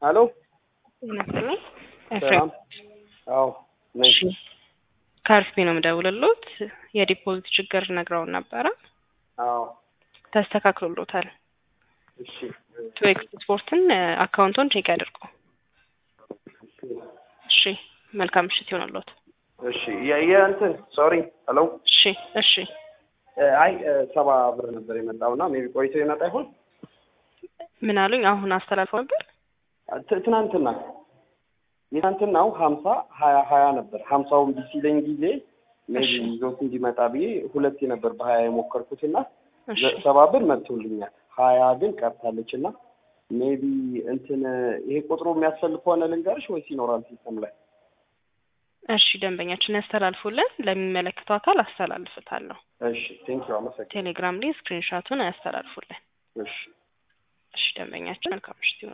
ሄሎ ይመስለኝ ሰላም። አዎ ነኝ። እሺ ከአርፊ ነው የምደውልሎት። የዲፖዚት ችግር ነግረውን ነበረ፣ አዎ ተስተካክሎሎታል። እሺ ቱ ኤክስ ስፖርትን አካውንቶን ቼክ ያድርጉ። እሺ መልካም ምሽት ይሆንሎት። እሺ የ- የእንትን ሶሪ ሄሎ እሺ እሺ እ፣ አይ እ፣ ሰባ ብር ነበር የመጣውና ሜቢ ቆይቶ ይመጣ ይሆን ምን አሉኝ? አሁን አስተላልፈው ነበር። ት- ትናንትና የትናንትናው ሀምሳ ሀያ ሀያ ነበር። ሀምሳውን ቢሲለኝ ጊዜ ሜቢ እሺ። ይዞት እንዲመጣ ብዬ ሁለቴ ነበር በሀያ የሞከርኩትና እሺ ዘ- ሰባ ብር መጥቶልኛል። ሀያ ግን ቀርታለች እና ሜቢ እንትን ይሄ ቁጥሩ የሚያስፈልግ ከሆነ ልንገርሽ ወይስ ይኖራል ሲስተም ላይ? እሺ ደንበኛችን ያስተላልፉልን፣ ለሚመለከተው አካል አስተላልፍታለሁ። እሺ ቴንክ ዩ አመሰግናለሁ። ቴሌግራም ላይ ስክሪንሻቱን ያስተላልፉልን። እሺ እሺ ደንበኛችን መልካም ምሽት ይሁን።